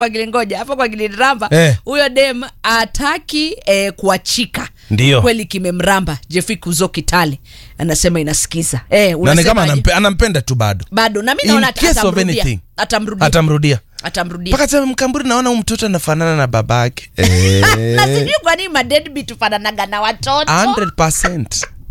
kwa gilingoja hapo kwa giliramba Eh. huyo dem ataki eh, kuachika Ndio. kweli kimemramba jefi kuzo kitale anasema inasikiza eh, na ni unasemaje? kama anampe, anampenda tu bado bado na mi In naona ata- case of atamrudia. anything. atamrudia atamrudia atamrudia mpaka sema mkamburi naona huyu mtoto anafanana na babake na sijui kwa nini madedbit fananaga na watoto 100%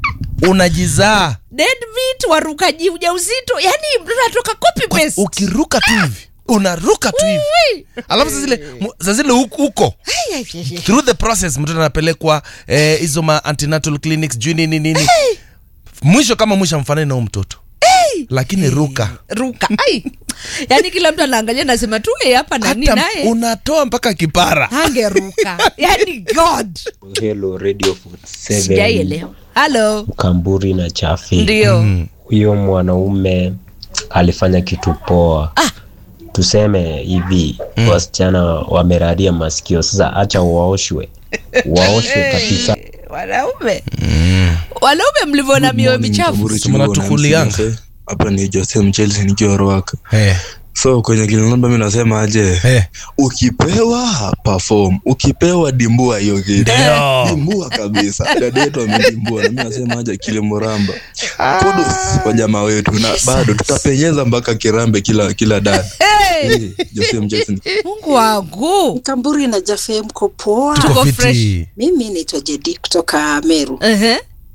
unajizaa deadbeat warukaji ujauzito yani mtoto anatoka copy Kwa- paste ukiruka tu hivi unaruka tu hivi Ui. alafu saa zile mu- saa zile huko huko through the process mtoto anapelekwa eh, hizo ma antenatal clinics juu nini nini mwisho kama mwisho amfanani na huyu mtoto lakini ruka ruka ai yani kila mtu anaangalia nasema tu "Eh, hapa nani hata naye unatoa mpaka kipara angeruka yani god Hello Radio 47 sijaielewa halo Kamburi na Chafi. ndio Huyo mwanaume alifanya kitu poa. Ah. Tuseme hivi wasichana wameraria masikio, sasa acha waoshwe, waoshwe kabisa. wanaume wanaume mlivyoona mioyo michafu Mnatukulianga. hapa ni Jose Mchelsea nikiwa Ruaka. hey. So kwenye kilinamba mi nasema aje, Hey. ukipewa perform, ukipewa dimbua hiyo kitu Ndio. dimbua kabisa. Dada yetu amedimbua, na mi nasema aje Kilimuramba, kudos kwa jamaa wetu, na bado tutapenyeza mpaka kirambe kila kila dada. hey, Eh, Jose Mchelsea mungu wangu Kamburi na Jafe mko poa. Tuko Tuko fresh. fiti. Mimi naitwa Jedi kutoka Meru. Ehe.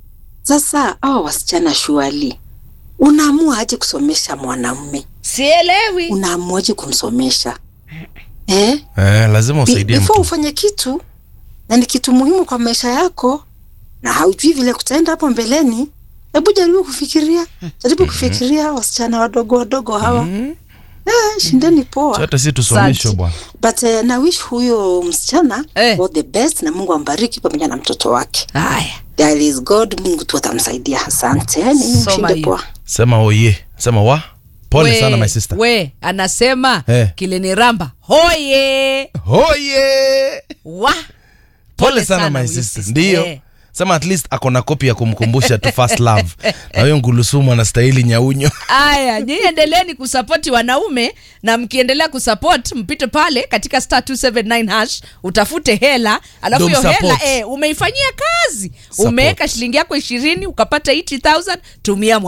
Sasa hao wasichana shuali, unaamua aje kusomesha mwanamume? sielewi Unaamuaje kumsomesha eh? Eh, lazima Be- usaidie before mtu ufanye kitu na ni kitu muhimu kwa maisha yako na haujui vile kutaenda hapo mbeleni, hebu jaribu kufikiria, jaribu kufikiria wasichana wadogo wadogo hawa eh, shindeni poa. hata si tusomeshwe Asante. bwana But uh, na wish huyo msichana Eh. all the best na Mungu ambariki pamoja na mtoto wake. haya There is God, Mungu tu atamsaidia. Asante, ni Soma mshinde hiyo. poa. sema oye sema wa pole We- sana my sister we anasema Eh. kiliniramba hoye oye wa pole sana my huyu sister sister. ndio Eh. sema at least ako na kopi ya kumkumbusha tu first love na huyo ngulusumu anastahili nyaunyo Aya, nyinyi endeleeni kusapoti wanaume na mkiendelea kusupport mpite pale katika star 279 hash utafute hela alafu Ndo hiyo hela msupport. eh, umeifanyia kazi Support. umeweka shilingi yako ishirini ukapata 80000 tumia